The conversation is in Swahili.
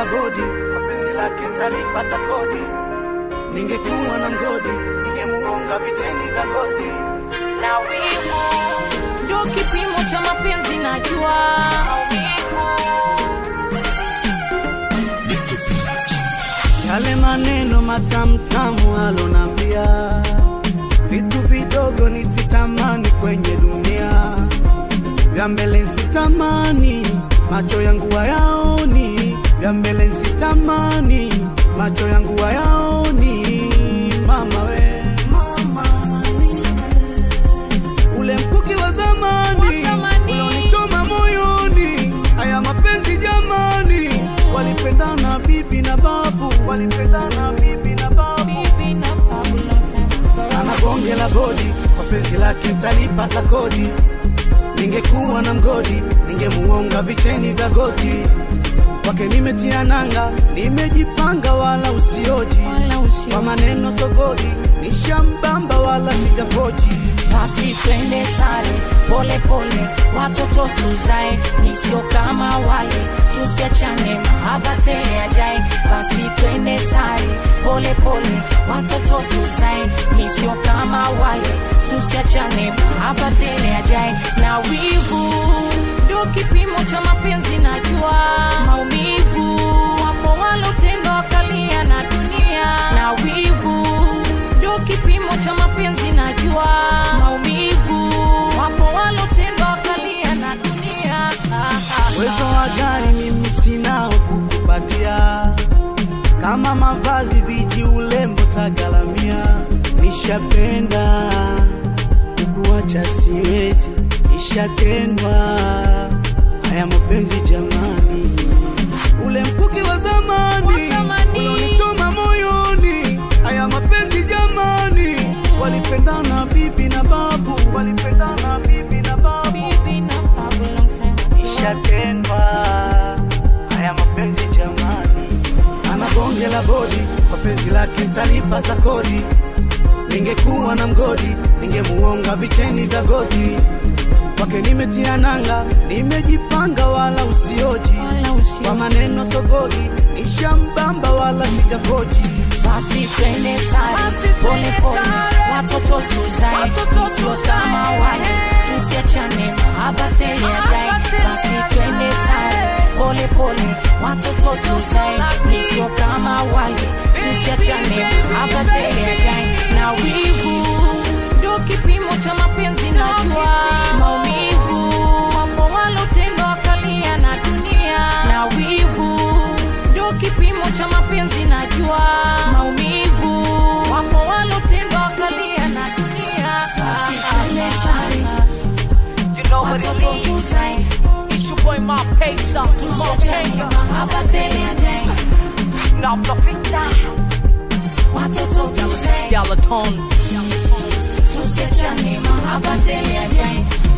la bodi kwa penzi lake ntalipata kodi ningekuwa na mgodi ningemuonga viteni vya godi na wivu ndio kipimo cha mapenzi najua yale maneno matamtamu alonambia vitu vidogo nisitamani kwenye dunia vya mbele nsitamani macho yangu hayaoni vya mbele nsitamani macho yangu hayaoni mama we mama ule mkuki wa zamani Wa zamani. ulionichoma moyoni haya mapenzi jamani walipendana bibi na babu walipendana bibi na babu bibi na babu long time ago. ana bonge la bodi kwa penzi lake ntalipata kodi ningekuwa na mgodi ningemuonga vicheni vya godi kwake nimetia nanga nimejipanga wala usioji Wala usio- kwa maneno sogodi nishambamba wala sijafoji basi twende sare pole pole watoto tuzae nisio kama wale tusiachane mahaba tele ajae basi twende sare pole pole watoto tuzae nisio kama wale tusiachane mahaba tele ajae na wivu ndio kipimo cha mapenzi najua maumivu wapo walotendo wakalia na dunia na wivu ndio kipimo cha mapenzi najua maumivu wapo walotendo wakalia na dunia ah, ah, uwezo wa gari mimi sinao kukupatia kama mavazi viji ulembo tagalamia nishapenda kukuacha siwezi nishatendwa haya mapenzi jamani ule mkuki wa zamani Wa zamani. ulionichoma moyoni haya mapenzi jamani walipendana bibi na babu walipendana bibi na babu bibi na babu long time ago. nishatendwa haya mapenzi jamani ana bonge la bodi kwa penzi lake ntalipata kodi ningekuwa na mgodi ningemuonga vicheni vya godi kwake nimetia nanga nimejipanga wala usioji Wala usio- kwa maneno sogogi nishambamba wala sijafoji basi twende sare Basi pole twende pole sare. watoto tuzae Watoto sio tuzae. kama wale tusiachane mahaba tele ajae Mahaba tele basi twende sare pole pole watoto tuzae ni sio kama wale tusiachane mahaba tele ajae na wivu ndio kipimo cha mapenzi najua maumivu wapo walotendo wakalia na dunia na wivu ndio kipimo cha mapenzi najua maumivu wapo walotendo wakalia na dunia basi twende sare You know what it watoto is. tuzae It's your boy Ma Pesa, Ma tusiachane Kenya. mahaba tele ajae Now the pizza. watoto tuzae Skeleton. tusiachane mahaba tele ajae